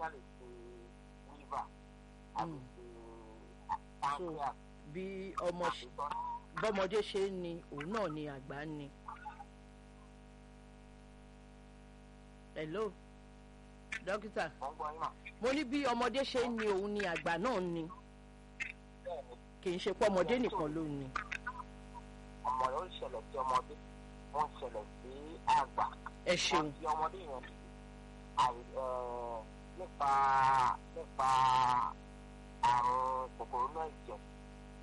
bóyá lè ṣe liver àbí Mm. ṣe pancreas bí ọmọ àbí ṣe- tọ́nà. bọ́mọdé ṣe ń ni òun náà ni àgbà ń ni. hello dókítà mo ń gbọ́ yín mà. mo ní bí ọmọdé ṣe ń ni òun ni àgbà náà ń ni bẹ́ẹ̀ ni kì í ṣe pé ọmọdé nìkan ló ń ni. ọmọ rẹ̀ ó ń ṣẹlẹ̀ sí ọmọdé ó ń ṣẹlẹ̀ sí àgbà. ẹ ṣeun wọ́n fi ọmọdé yẹn àì ẹ̀ nípa nípa àrùn kòkòrò náà jẹ